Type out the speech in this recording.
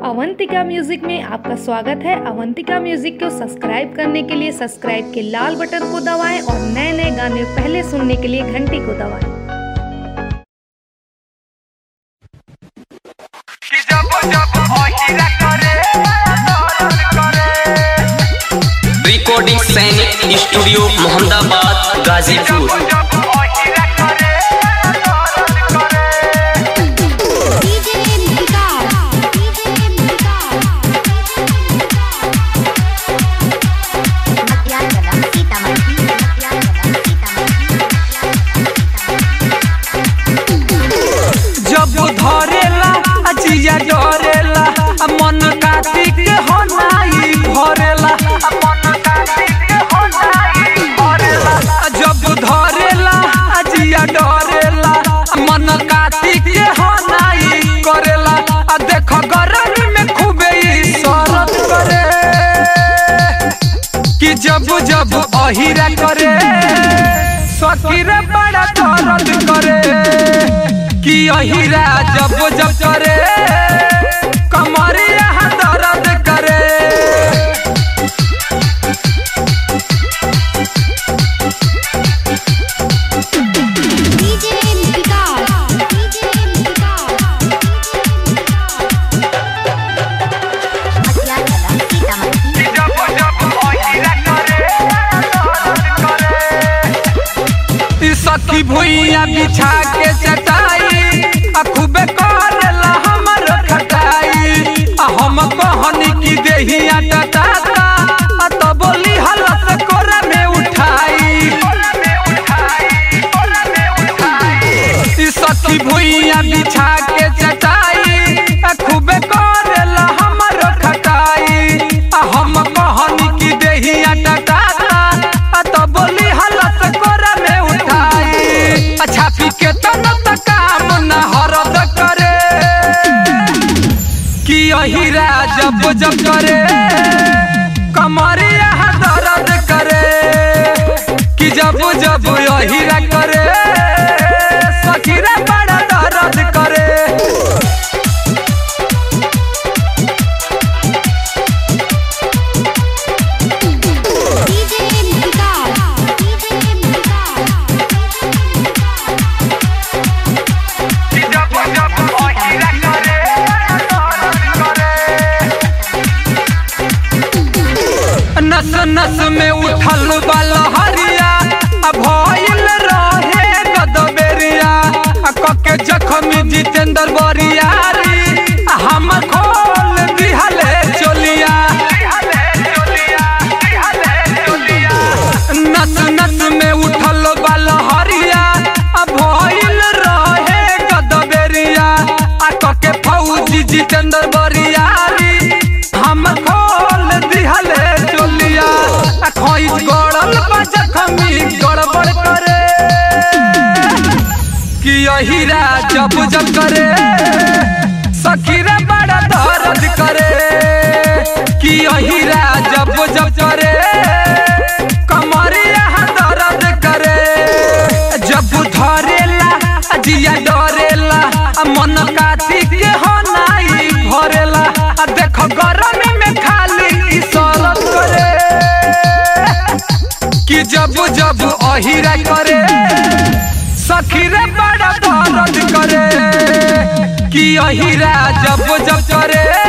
Avantika music में आपका स्वागत है अवंतिका म्यूजिक को सब्सक्राइब करने के लिए सब्सक्राइब के लाल बटन को दबाएं और नए नए गाने पहले सुनने के लिए घंटी को दबाएं कि जब जब अहिरा करे दर्द करे रिकॉर्डिंग सैनिक स्टूडियो मोहम्मदाबाद गाजीपुर जब जब अहिरा करे दर्द करे डीजे निकार डीजे निकार मटियाला सीतामढ़ी मटियाला सीतामढ़ी जब धरेला अजिया डरेला आ मन कार्तिक हो नाई भरेला आ मन कार्तिक हो नाई भरेला आ जब धरेला अजिया डरेला आ मन कार्तिक हो नाई करेला आ देख गरम में खूबे ई शरत करे कि जब जब अहिरा करे सकीरा बड़ा दर्द करे कि अहिरा जब जब करे कमरिया दर्द करे डीजे निकार डीजे निकार मटियाला सीतामढ़ी जब जब अहिरा करे दर्द करे ई सखी भुइया बिछा के चटाई आ खूबे करेला हमर खटाई आ हम कहनी की देहिया टटाता आ तो बोली हलस कोरा में उठाई ई सखी भुइया बिछा के चटाई आ खूबे करेला हमर खटाई आ हम कहनी की देहिया टटाता आ तो बोली हलस कोरा में उठाई अच्छा पी के तन त काम न हरद करे कि अहिरा जब जब करे कमरिया दर्द करे कि जब जब अहिरा करे सखीरा बड़ा दर्द करे डीजे निकार डीजे निकार जब जब अहिरा करे नस नस में उठल वाला हरिया आ भइल रहे गदबेरिया आ कके जखमी जितेंद्र बरियारी आ हम खोल दिहले चोलिया नस नस में उठल वाला हरिया आ भइल रहे गदबेरिया आ कके फौजी जितेंद्र बरियारी हम खोल दिहले चोलिया आ खोई गड़ल जखमी गड़बड़ करे कि अहिरा जब जब करे सखीरा बड़ा दर्द करे कि अहिरा जब जब करे कमरिया दर्द करे जब धरेला जिया डरेला आ मन काती के हो नाई भरेला आ देख गरम में खाली ई शरत करे कि जब जब अहिरा करे सखीरे बड़ा दर्द करे कि अहिरा जब जब करे